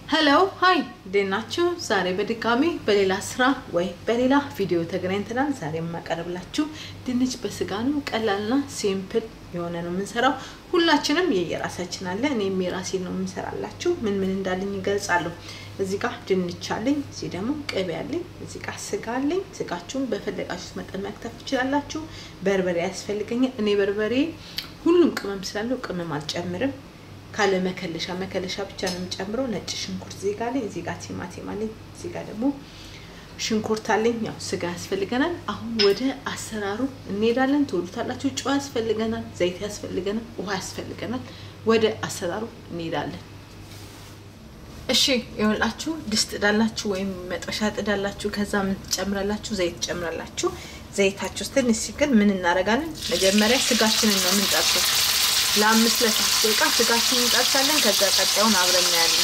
ሄሎ ሀይ እንዴት ናችሁ? ዛሬ በድጋሚ በሌላ ስራ ወይ በሌላ ቪዲዮ ተገናኝተናል። ዛሬ የማቀርብላችሁ ድንች በስጋ ነው። ቀላልና ሲምፕል የሆነ ነው የምንሰራው። ሁላችንም የየራሳችን አለ። እኔም የራሴን ነው የምንሰራላችሁ። ምን ምን እንዳለኝ ይገልጻለሁ። እዚህ ጋር ድንች አለኝ፣ እዚህ ደግሞ ቅቤ አለኝ፣ እዚህ ጋር ስጋ አለኝ። ስጋችሁን በፈለጋችሁት መጠን መክተፍ ትችላላችሁ። በርበሬ ያስፈልገኛል። እኔ በርበሬ ሁሉም ቅመም ስላለው ቅመም አልጨምርም ካለ መከለሻ መከለሻ ብቻ ነው የምጨምረው። ነጭ ሽንኩርት እዚህ ጋር አለኝ፣ እዚህ ጋር ቲማቲም አለኝ፣ እዚህ ጋር ደግሞ ሽንኩርት አለኝ። ያው ስጋ ያስፈልገናል። አሁን ወደ አሰራሩ እንሄዳለን። ትወዱታላችሁ። ጨው ያስፈልገናል፣ ዘይት ያስፈልገናል፣ ውሃ ያስፈልገናል። ወደ አሰራሩ እንሄዳለን። እሺ ይኸውላችሁ ድስት ጥዳላችሁ ወይም መጥበሻ ጥዳላችሁ። ከዛ ምን ትጨምራላችሁ? ዘይት ትጨምራላችሁ። ዘይታችሁ ውስጥ ትንሽ ሲግል ምን እናደርጋለን? መጀመሪያ ስጋችንን ነው የምንጠብሰው ለአምስት ለስድስት ደቂቃ ስጋችንን እንጠብሳለን። ከዛ ቀጣዩን አብረን እናያለን።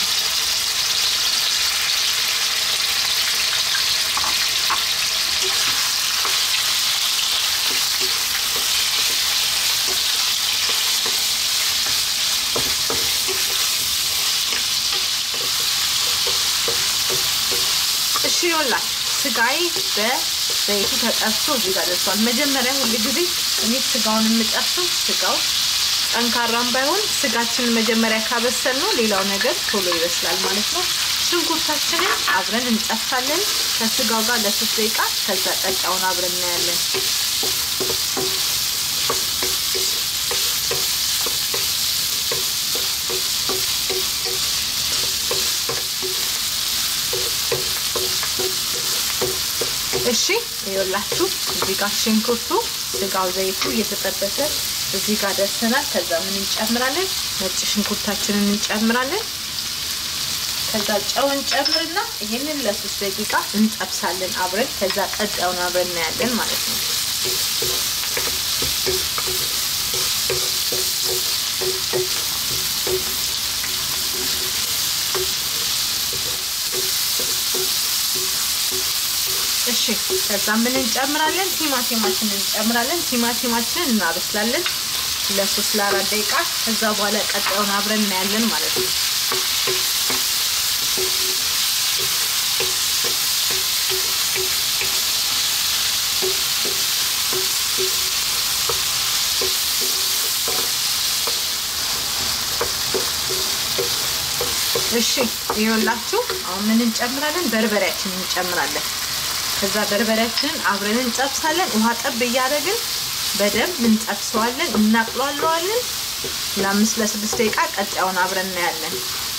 እሺ ይኸውላችሁ ስጋዬ በዘይቱ ተጠብሶ እዚህ ጋር ደርሷል። መጀመሪያ ሁል ጊዜ እኔ ስጋውን የምጠብሰው ስጋው ጠንካራም ባይሆን ስጋችንን መጀመሪያ ካበሰል ነው ሌላው ነገር ቶሎ ይበስላል ማለት ነው። ሽንኩርታችንን አብረን እንጠብሳለን ከስጋው ጋር ለሶስት ደቂቃ። ከዛ ቀጫውን አብረን እናያለን። እሺ ይኸውላችሁ እዚህ ጋር ሽንኩርቱ ስጋው ዘይቱ እየተጠበሰ እዚህ ጋር ደርሰናል። ከዛ ምን እንጨምራለን? ነጭ ሽንኩርታችንን እንጨምራለን። ከዛ ጨው እንጨምርና ይሄንን ለሶስት ደቂቃ እንጠብሳለን አብረን። ከዛ ቀጣዩን አብረን እናያለን ማለት ነው። እሺ ከዛ ምን እንጨምራለን? ቲማቲማችንን እንጨምራለን። ቲማቲማችንን እናበስላለን ለሶስት ለአራት ደቂቃ። ከዛ በኋላ ቀጣዩን አብረን እናያለን ማለት ነው። እሺ ይኸውላችሁ አሁን ምን እንጨምራለን? በርበሬያችንን እንጨምራለን። ከዛ በርበሬያችንን አብረን እንጠብሳለን። ውሃ ጠብ እያደረግን በደንብ እንጠብሰዋለን፣ እናቅሏለዋለን ለአምስት ለስድስት ደቂቃ። ቀጣዩን አብረን እናያለን።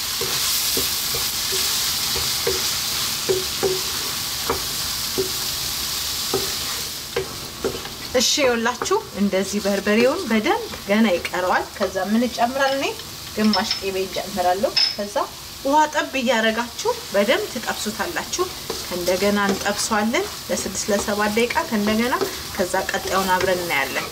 እሺ ይኸውላችሁ እንደዚህ በርበሬውን በደንብ ገና ይቀረዋል። ከዛ ምን እጨምራለሁ እኔ ግማሽ ቅቤ እጨምራለሁ። ከዛ ውሃ ጠብ እያደረጋችሁ በደንብ ትጠብሱታላችሁ። ከእንደገና እንጠብሰዋለን ለስድስት ለሰባት ደቂቃ ከእንደገና ከዛ ቀጣዩን አብረን እናያለን።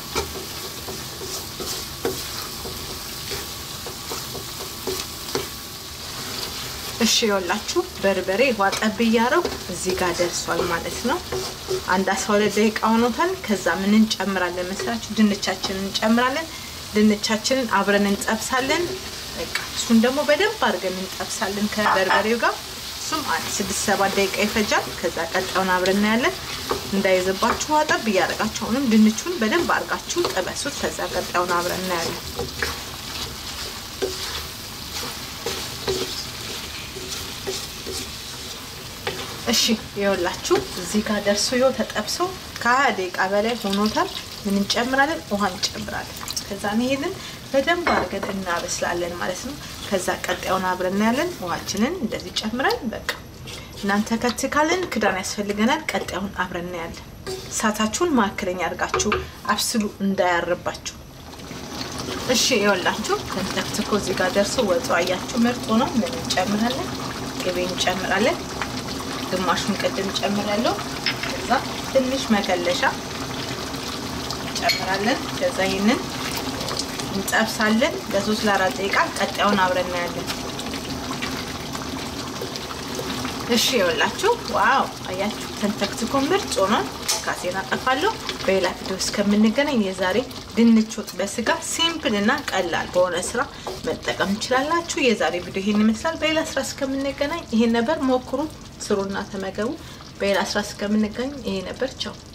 እሺ ይኸውላችሁ በርበሬ ውሃ ጠብ እያደረጉ እዚህ ጋር ደርሷል ማለት ነው። አንድ አስራ ሁለት ደቂቃ ሆኖታል። ከዛ ምን እንጨምራለን መስላችሁ? ድንቻችንን እንጨምራለን። ድንቻችንን አብረን እንጠብሳለን። በቃ እሱን ደግሞ በደንብ አድርገን እንጠብሳለን ከበርበሬው ጋር እሱም ስድስት ሰባት ደቂቃ ይፈጃል። ከዛ ቀጣዩን አብረን እናያለን። እንዳይዘባችሁ ውሃ ጠብ እያደረጋችሁ አሁንም ድንቹን በደንብ አድርጋችሁ ጠበሱት። ከዛ ቀጣዩን አብረን እናያለን። እሺ ይኸውላችሁ እዚህ ጋር ደርሶ ይኸው ተጠብሶ ከሀያ ደቂቃ በላይ ሆኖታል። ምን እንጨምራለን? ውሃ እንጨምራለን። ከዛ ይሄንን በደንብ አድርገን እናበስላለን ማለት ነው። ከዛ ቀጣዩን አብረን እናያለን። ውሃችንን እንደዚህ ጨምረን በቃ እናንተ ከት ካለን ክዳን ያስፈልገናል። ቀጣዩን አብረን እናያለን። እሳታችሁን መካከለኛ አድርጋችሁ አብስሉ እንዳያርባችሁ። እሺ ይኸውላችሁ ተንተክትኮ እዚህ ጋር ደርሶ ወጡ አያችሁ ምርጥ ነው። ምን እንጨምራለን? ቅቤ እንጨምራለን። ግማሹን ቅድም ጨምራለሁ። ከዛ ትንሽ መከለሻ እንጨምራለን። ከዛ ይህንን እንጠብሳለን ለሶስት ለአራት ደቂቃ። ቀጣዩን አብረን እናያለን። እሺ ይኸውላችሁ ዋው አያችሁ ተንተክትኮ ምርጥ ሆኗል። ትካዜን አጠፋለሁ። በሌላ ቪዲዮ እስከምንገናኝ የዛሬ ድንች ወጥ በስጋ ሲምፕል እና ቀላል በሆነ ስራ መጠቀም ትችላላችሁ። የዛሬ ቪዲዮ ይሄን ይመስላል። በሌላ ስራ እስከምንገናኝ ይሄን ነበር። ሞክሩት፣ ስሩና ተመገቡ። በሌላ ስራ እስከምንገናኝ ይሄ ነበር። ቻው